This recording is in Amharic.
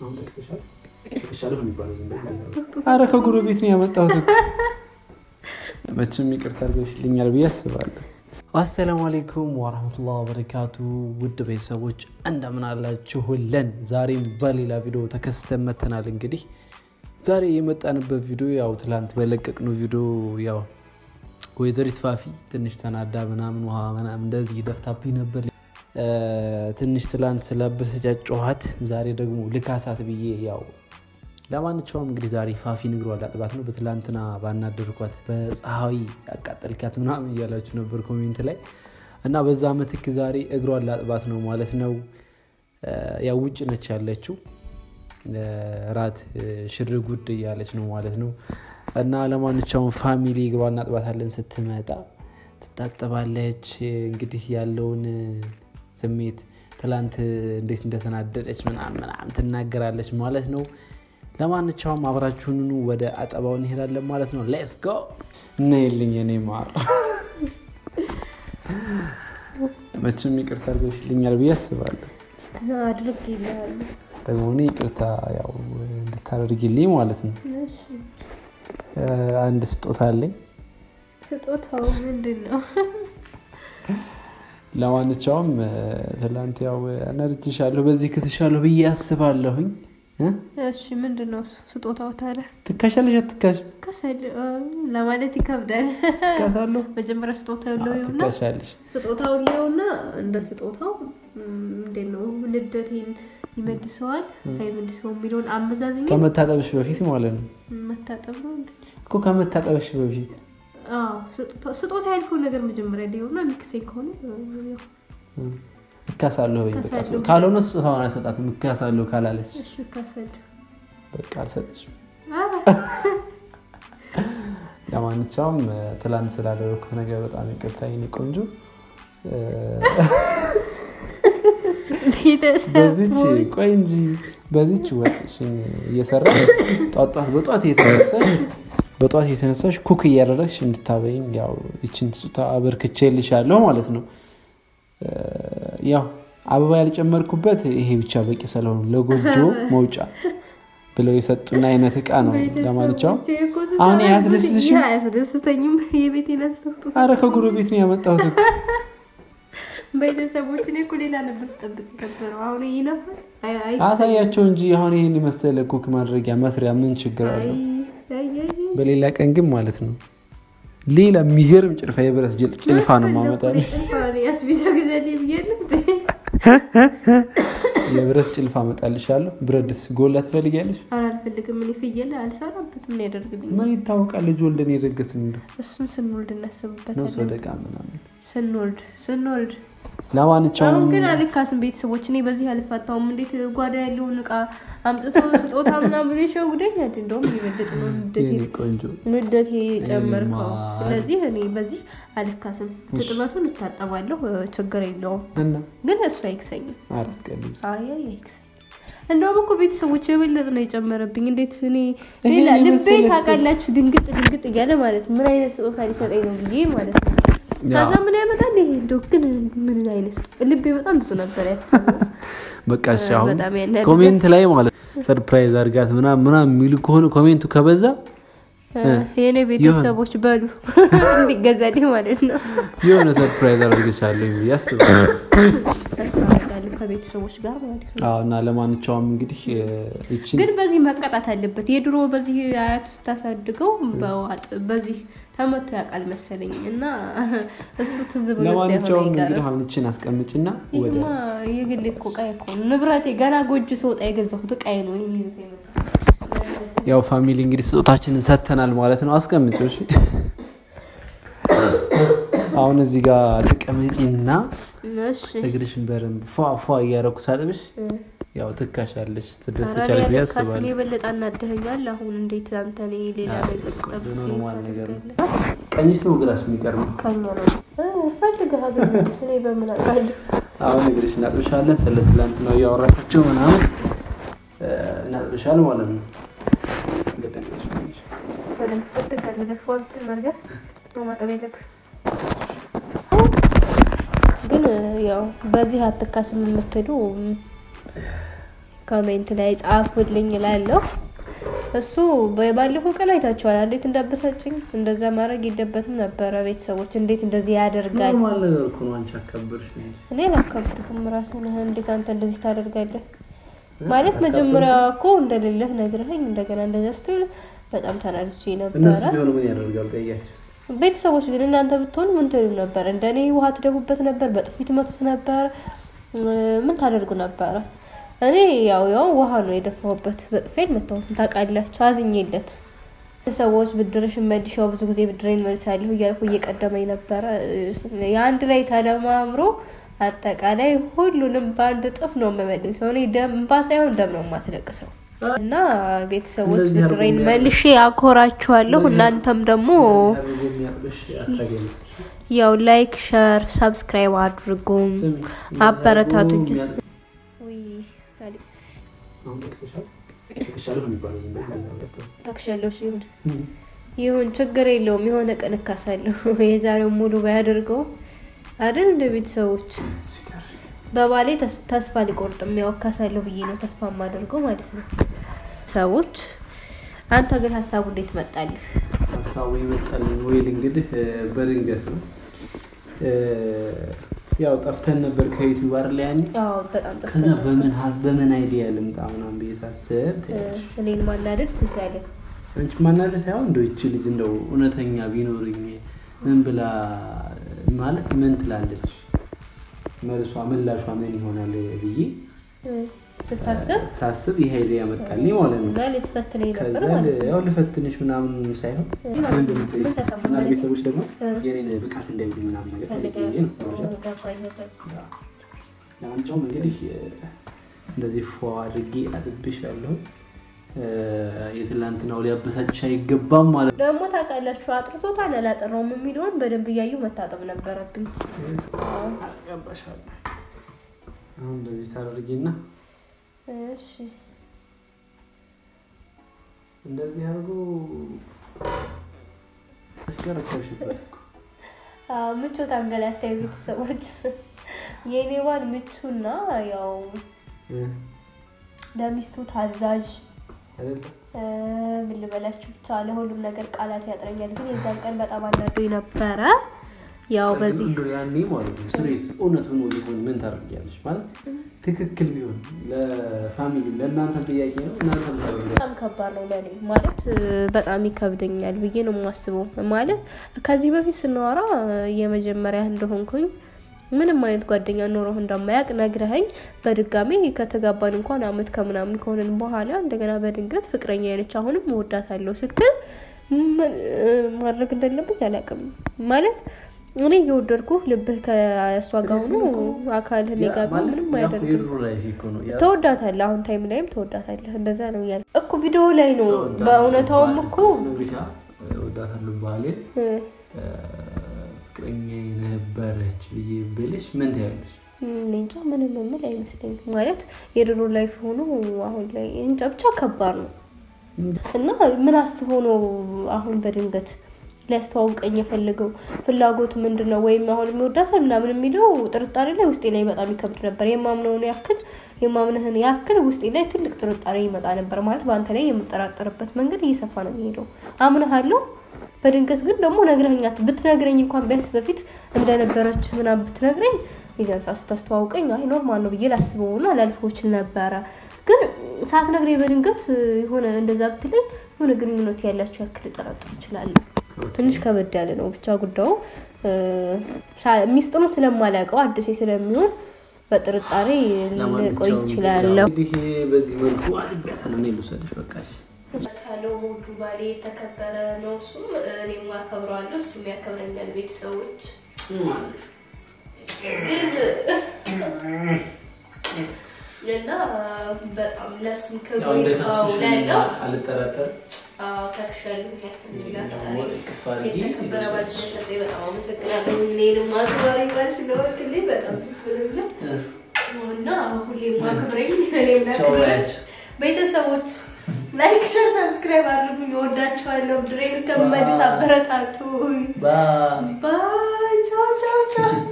አረ ከጎረቤት ነው ያመጣሁት። መቼም ይቅርታ አድርገሽልኛል ብዬ አስባለሁ። አሰላሙ አሌይኩም ወራህመቱላህ ወበረካቱ ውድ ቤተሰቦች እንደምን አላችሁልን? ዛሬም በሌላ ቪዲዮ ተከስተን መተናል። እንግዲህ ዛሬ የመጣንበት ቪዲዮ ያው ትላንት በለቀቅነው ቪዲዮ ያው ወይዘሪት ፋፊ ትንሽ ተናዳ ምናምን ውሃ ምናምን እንደዚህ ደፍታብኝ ነበር። ትንሽ ትላንት ስላበሰጫጨኋት ዛሬ ደግሞ ልካሳት ብዬ ያው ለማንኛውም እንግዲህ ዛሬ ፋፊ ንግሯ ላጥባት ነው። በትላንትና ባናደርኳት በፀሐይ ያቃጠልካት ምናምን እያላችሁ ነበር ኮሜንት ላይ እና በዛ ምትክ ዛሬ እግሯን ላጥባት ነው ማለት ነው። ያው ውጭ ነች ያለችው ራት ሽር ጉድ እያለች ነው ማለት ነው። እና ለማንኛውም ፋሚሊ እግሯን እናጥባታለን። ስትመጣ ትታጠባለች። እንግዲህ ያለውን ስሜት ትላንት እንዴት እንደተናደደች ምናምን ምናምን ትናገራለች ማለት ነው። ለማንኛውም አብራችሁን ወደ አጠባው እንሄዳለን ማለት ነው። ሌትስ ጎ እና የልኝ የኔ ማር መቼም ይቅርታ አድርገሽልኛል ብዬ አስባለሁ። አድርጌልሃለሁ። ደግሞ እኔ ይቅርታ ያው እንድታደርጊልኝ ማለት ነው። አንድ ስጦታ አለኝ። ስጦታው ምንድን ነው? ለማንኛውም ትላንት ያው ነርጅሻለሁ በዚህ ክትሻለሁ ብዬ አስባለሁኝ። እሺ ምንድን ነው ስጦታው ታዲያ? ትካሻለሽ አትካሽ? ከሰል ለማለት ይከብዳል። ትካሳለሁ መጀመሪያ ስጦታው ሊሆና ትካሻለሽ። ስጦታው ሊሆና እንደ ስጦታው እንዴት ነው ንደቴን ይመልሰዋል አይመልሰው የሚለውን አመዛዝኛ ከመታጠብሽ በፊት ማለት ነው መታጠብ ነው እንዴ? እኮ ከመታጠብሽ በፊት አዎ ስጦታ- ስጦታ ያልከው ነገር መጀመሪያ ሊሆና የሚክሰኝ ከሆነ ያው እካሳለሁ ወይ በቃ። እካሳለሁ። ካልሆነ ስጦታውን አልሰጣትም። እካሳለሁ ካላለች እሺ ከሰል በቃ አልሰጥሽም። ኧረ ለማንኛውም ትላንት ስላደረኩት ነገር በጣም ይቅርታ የኔ ቆንጆ። ቤተሰብ በዚች ቆይ እንጂ በዚች ወጥሽን እየሰራ ጧት ጧት በጧት እየተነሳሽ በጧት እየተነሳሽ ኩክ እያደረግሽ እንድታበይኝ ያው ይችን ስጦታ አበርክቼልሻለሁ ማለት ነው። ያው አበባ ያልጨመርኩበት ይሄ ብቻ በቂ ስለሆኑ ለጎጆ መውጫ ብለው የሰጡን አይነት እቃ ነው። ለማንኛውም አሁን ይሄ አያስደስትሽም? አያስደስተኝም። የቤት ነስቶ አረ ከጎረቤት ነው ያመጣሁት እኮ። ቤተሰቦች እኔ እኮ ሌላ ነበር ስጠብቅ የነበረው። አሁን ይህ ነበር አይ አይ አሳያቸው እንጂ አሁን ይሄን የመሰለ ኩክ ማድረጊያ መስሪያ ምን ችግር አይ አለው? አይ አይ በሌላ ቀን ግን ማለት ነው ሌላ የሚገርም ጭልፋ የብረት ጅል- ጭልፋ ነው ማመጣልሽ። ያስቢዛ ጊዜ ብያለሁ እንዴ? የብረት ጭልፋ አመጣልሻለሁ። ብረት ድስት ጎላ ትፈልጊያለሽ? ኧረ አልፈልግም። እኔ ፍየል አልሰራበትም። ምን ያደርግልኝ? ምን ይታወቃል? ልጅ ወልደን የደገስን እንደው እሱን ስንወልድ ነው እናስብበታለን። ሰደቃ ምናምን። ስንወልድ ስንወልድ ለማንኛውም አሁን ግን አልካስም። ቤተሰቦች እኔ በዚህ አልፋታውም። እንዴት ጓዳ ያለውን እቃ አምጥቶ ስጦታ ምናምን ብሎ ይሸውደኛል። እንደውም የበለጠ ነው ንደቴ የኔ ቆንጆ ንደቴ ጨመርከው። ማር። ስለዚህ እኔ በዚህ አልካስም። ትጥበቱን እታጠባለሁ፣ ችግር የለውም። እና ግን እሱ አይክሰኝም። አራት ቀን ልጅ አይ አይ አይክሰኝም። እንደውም እኮ ቤተሰቦች የበለጠ ነው የጨመረብኝ። እንዴት እኔ ይሄን ሌላ ልቤ የመሰለ ታውቃላችሁ፣ ድንግጥ ድንግጥ እያለ ማለት ነው። ምን አይነት ስጦታ ሊሰጠኝ ነው ብዬ ማለት ነው። ያው ከዛ ምን ያመጣል ይሄ እንደው ግን ምን አይነት ስጦታ ልቤ በጣም ብዙ ነበር ያስበው። በቃ እሺ፣ አሁን በጣም ያናድዳል። ኮሜንት ላይ ማለት ሰርፕራይዝ አድርጋት ምናምን ምናምን የሚሉ ከሆነ ኮሜንቱ ከበዛ የእኔ ቤተሰቦች በሉ እንዲገዛልኝ ማለት ነው። የሆነ ሰርፕራይዝ አድርግሻለሁ ብዬ አስባለሁ። ተስፋ አደርጋለሁ ከቤተሰቦች ጋር ማለት ነው። አዎ እና ለማንኛውም እንግዲህ ይችን ግን በዚህ መቀጣት አለበት። የድሮ በዚህ አያቱ ስታሳድገው በዋጥ በዚህ ተመቶ ያውቃል መሰለኝ እና እሱ ትዝ ብሎ ለማንኛውም ሳይሆን እንግዲህ አይቀርም። አሁን ይችን አስቀምጭና ወደ ይህማ የግሌ እኮ ዕቃዬ እኮ ነው። ንብረቴ ገና ጎጆ ስወጣ የገዛሁት ዕቃዬ ነው። ይሄን ይዞት የመጣው ያው ፋሚሊ እንግዲህ ስጦታችንን ሰጥተናል ማለት ነው። አስቀምጪው እሺ። አሁን እዚህ ጋር ተቀመጪና እሺ እግርሽን በደንብ ፏ ፏ እያደረኩ ሳጥብሽ ያው ትካሻለሽ፣ ኧረ ትደሰቻለሽ ብዬ እኔ አልካስም። አስባለሁ። የበለጠ አናደኸኛል። አሁን እንዴት አንተ እኔ ሌላ አይ፣ ነገር ቆንጆ ስጠብቅ ነው፣ ኖርማል ነገር ነው። ታደርጋለህ? ቀኝሽ ነው ግራሽ የሚቀርበው? ቀኝ ነው እ፣ ፈልገህ አገኘሁት። እኔ በምን አውቃለሁ? አሁን እግርሽ እናጥብሻለን። ስለ ትላንትናው እያወራሻቸው ምናምን እ፣ እናጥብሻል ማለት ነው። እንደጠቀስሽ ቀኝሽ በደንብ ፍትህ አድርገህ ፎልት መርገፍ ነው ማጠብ የለብህ። ግን ያው በዚህ አትካስም የምትሉ ኮሜንት ላይ ጻፉልኝ እላለሁ። እሱ ባለፈው ቀን አይታችኋል እንዴት እንዳበሳጭኝ። እንደዛ ማድረግ የለበትም ነበረ። ቤተሰቦች እንዴት እንደዚህ ያደርጋል? ኖርማል ነገር እኮ ነው። አንቺ አከበርሽ ነው እንጂ። እኔ አላካብድኩም። ራስህን እንዴት አንተ እንደዚህ ታደርጋለህ? ማለት መጀመሪያ እኮ እንደሌለህ ነግረኸኝ እንደገና እንደዛ ስትል በጣም ተናድቼ ነበረ። እነሱ ቢሆኑ ምን ያደርጋል? ጠያቸው። ቤተሰቦች ግን እናንተ ብትሆኑ ምን ትሉ ነበር? እንደኔ ውሃ ትደፉበት ነበር? በጥፊ ትመቱት ነበር? ምን ታደርጉ ነበረ? እኔ ያው ያው ውሃ ነው የደፋሁበት፣ በጥፊ አልመታሁትም። ታውቃላችሁ፣ አዝኜለት ሰዎች ብድርሽ መልሻው ብዙ ጊዜ ብድሬን መልሳለሁ እያልኩ እየቀደመኝ ነበረ። የአንድ ላይ ተደማምሮ አጠቃላይ ሁሉንም በአንድ እጥፍ ነው የምመልሰው። እኔ ደም እንባ ሳይሆን ደም ነው የማስለቅሰው። እና ቤተሰቦች እንደዚህ አድርጎ ብድሬን የሚያደርግ- መልሼ አኮራችኋለሁ። እናንተም ደግሞ አድርጎ የሚያጥብሽ አታገኝም። ያው ላይክ፣ ሸር፣ ሰብስክራይብ አድርጉም ስሚ፣ አበረታቱኝ። የሚያጥብ- ውይ አሁን ጠቅሰሻል? ጠቅሻለሁ የሚባለው ዝም ብሎ ነው። ታክሻለሽ ይሁን ይሁን ችግር የለውም። የሆነ ቀን እካሳለሁ። የዛሬው ሙሉ ባያደርገው አይደል እንደ ቤተሰቦች በባሌ ተስ- ተስፋ ሊቆርጥም ያው እካሳለሁ ብዬ ነው ተስፋ የማደርገው ማለት ነው። ሰዎች አንተ ግን ሀሳቡ እንዴት መጣልህ? ሀሳቡ ይመጣልን ወይል እንግዲህ እ፣ በድንገት ነው እ፣ ያው ጠፍተን ነበር ከዩቲዩብ አይደል ያኔ አዎ በጣም ጥሩ። ከዛ በምን ሀስ በምን አይዲያ ልምጣ ምናምን ብዬ ሳስብ ትያለሽ እኔን ማናደድ ትዝ አለ። አንቺ ማናለ ሳይሆን እንደው ይቺ ልጅ እንደው እውነተኛ ቢኖርኝ ምን ብላ ማለት ምን ትላለች መልሷ ምላሿ ምን ይሆናል ብዬ እ፣ ስታስብ ሳስብ ይሄ አይዲያ መጣልኝ ማለት ነው። እና ልትፈትነኝ ከዛ ነበር ማለት ነው። ያው ልፈትንሽ ምናምን ሳይሆን ምንድን ነው ምን ተሰማህ? አንዳንድ ቤተሰቦች ደግሞ እ። የኔን ብቃት እንዳይሉ ምናምን ነገር ፈልጌ ፈልገህ ነው መረጃ ገባኝ ገባኝ። ለማንኛውም እንግዲህ እ፣ እንደዚህ ፎ አድርጌ አጥብሽ ያለሁ የትላንትናው ሊያበሳጭሽ አይገባም ማለት ደግሞ ታውቃላችሁ አጥርቶታል አላጠራውም የሚለውን በደንብ እያዩ መታጠብ ነበረብኝ። ገባሻል። አሁን እንደዚህ ታደርጊና እሺ እንደዚህ አድርጎ ተሽከረከርሽበት እኮ። አዎ፣ ምቾት አንገላታይ ቤተሰቦች። የኔ ባል ምቹና ያው እ፣ ለሚስቱ ታዛዥ አይደለ? እ፣ ምን ልበላችሁ ብቻ ለሁሉም ነገር ቃላት ያጥረኛል። ግን የዛን ቀን በጣም አናዶኝ ነበረ። ያው በዚህ እንደው ያኔ ማለት ነው ስሬስ እውነት ሆኖ ሊሆን ምን ታደርጊያለሽ? ማለት ትክክል ቢሆን ለፋሚሊ ለእናንተም ጥያቄ ነው። እናንተም ታደርጊያለሽ። በጣም ከባድ ነው ለኔ ማለት እ፣ በጣም ይከብደኛል ብዬ ነው የማስበው። ማለት ከዚህ በፊት ስናወራ እ፣ የመጀመሪያ እንደሆንኩኝ ምንም አይነት ጓደኛ ኖሮህ እንደማያውቅ ነግረኸኝ በድጋሚ ከተጋባን እንኳን አመት ከምናምን ከሆንን በኋላ እንደገና በድንገት ፍቅረኛ አይነች አሁንም እወዳታለሁ ስትል ምን እ፣ ማድረግ እንዳለብኝ አላውቅም። ማለት እኔ እየወደድኩህ ልብህ ከእሷ ጋር ሆኖ አካልህ እኔ ጋር ቢሆን ምንም አያደርግም። የድሮ ላይፍ እኮ ነው ያ- ተወዳታለህ አሁን ታይም ላይም ተወዳታለህ። እንደዛ ነው እያለ እኮ ቪዲዮ ላይ ነው። በእውነታውም እኮ ብቻ እወዳታለሁ ባሌ እ፣ ፍቅረኛ ነበረች ብዬ ብልሽ ምን ትያለሽ? እኔ እንጃ ምንም የምል አይመስለኝም። ማለት የድሮ ላይፍ ሆኖ አሁን ላይ እንጃ ብቻ ከባድ ነው እና ምን አስቦ ነው አሁን በድንገት ሊያስተዋውቀኝ የፈለገው ፍላጎቱ ምንድን ነው? ወይም አሁን የሚወዳታል ምናምን የሚለው ጥርጣሬ ላይ ውስጤ ላይ በጣም ይከብድ ነበር። የማምነውን ያክል የማምንህን ያክል ውስጤ ላይ ትልቅ ጥርጣሬ ይመጣ ነበር። ማለት በአንተ ላይ የምጠራጠርበት መንገድ እየሰፋ ነው የሚሄደው። አምንሃለሁ በድንገት ግን ደግሞ ነግረኛት ብትነግረኝ እንኳን ቢያንስ በፊት እንደነበረች ምናምን ብትነግረኝ የዚያን ሰዓት ስታስተዋውቀኝ አይ ኖርማል ነው ብዬ ላስበውና ላልፈው እችል ነበረ። ግን ሳትነግረኝ በድንገት የሆነ እንደዛ ብትለኝ የሆነ ግንኙነት ያላቸው ያክል ልጠረጥር እችላለሁ። ትንሽ ከበድ ያለ ነው ብቻ ጉዳዩ። ሳ- ሚስጥሩን ስለማላውቀው አዲሴ ስለሚሆን በጥርጣሬ ልቆይ እችላለሁ። እንግዲህ በዚህ መልኩ አጥቢያታለሁ። እኔ ልውሰድሽ በቃ እሺ። ሳለው ውዱ ባሌ የተከበረ ነው። እሱም እኔም አከብረዋለሁ፣ እሱም ያከብረኛል። ቤተሰቦች ግን እና በጣም ለእሱም ክብር ያው እንደ ይስጠው ካስኩሽ ላለው አልጠራጠርም። ከፍሻለሁ እኔ ደግሞ እቅፍ አድርጌ የተከበረ ባል ስለሰጠኝ በጣም አመሰግናለሁ። እኔንም አክባሪ ባል ስለወክልኝ በጣም ደስ ብሎኛል እና ሁሌም አክብረኝ እኔም ቻው ላክብረኝ። በያቸው። ቤተሰቦች ላይክ፣ ሸር፣ ሰብስክራይብ አድርጉኝ። እወዳችኋለሁ። ድሬን እስከምመልስ አበረታቱ። ባይ ባይ ቻው ቻው ቻው